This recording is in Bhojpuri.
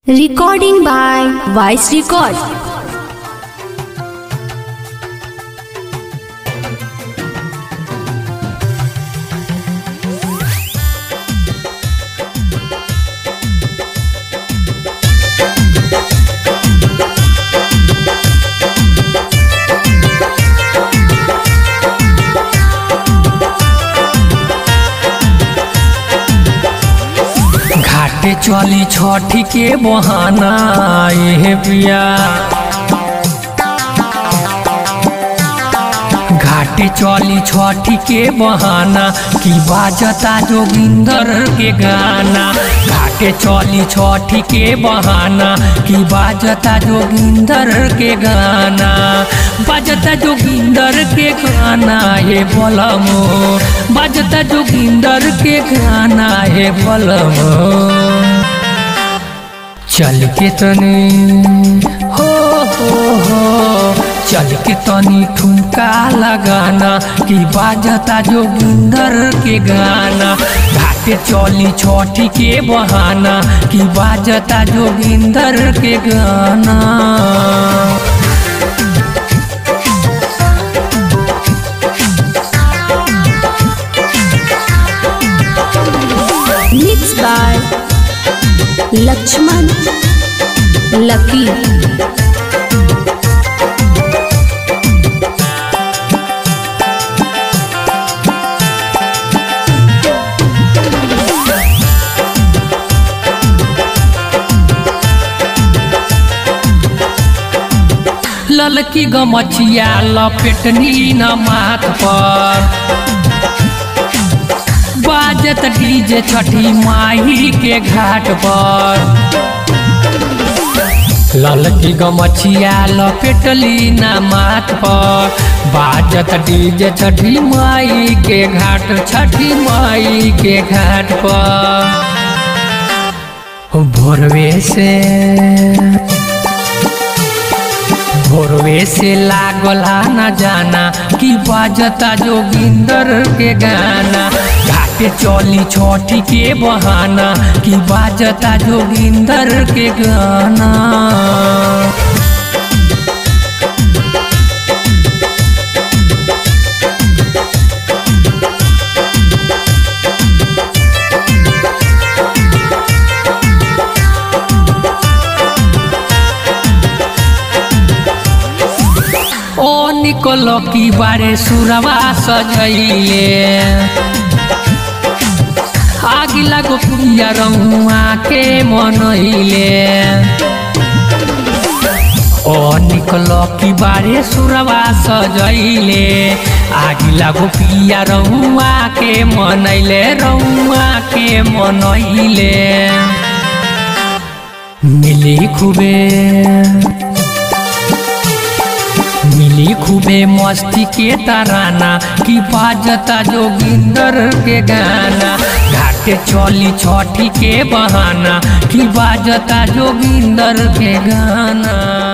Recording by Vice Record. घाटे चली छठी के बहाना ए पिया घाटे चली छठी के बहाना की बाजता जोगिंदर के गाना घाटे चली छठी के बहाना की बाजता जोगिंदर के गाना बाजता जोगिंदर के गाना हे बलमो बाजता जोगिंदर के गाना हे बलमो चल के तनी हो हो हो चल के तनी ठुमका लगाना कि बाजता जोगिंदर के गाना घाटे चली छठी के बहाना कि बाजता जोगिंदर के गाना Mixed by Lakshman Lucky. ललकी गमछिया लपेटनी न माथ पर बाजत डीजे छठी माही के घाट पर ललकी गमछिया लपेटली ना माथ पर बाजत डीजे छठी माई के घाट छठी माई के घाट पर भोरवे से भोरवे से लागला न जाना कि बाजता जोगिंदर के गाना घाटे चली छठी के बहाना कि बाजता जोगिंदर के गाना ओ निकलो की बारे सुरवा सजैले आगी लागो पुरिया रहुआ के मनैले ओ निकलो की बारे सुरवा सजैले आगी लागो पिया रहुआ के मनैले रहुआ के मनैले मिली खूबे मिली खूबे मस्ती के तराना कि बाजता जोगिंदर के गाना घाटे चली छठी के बहाना कि बाजता जोगिंदर के गाना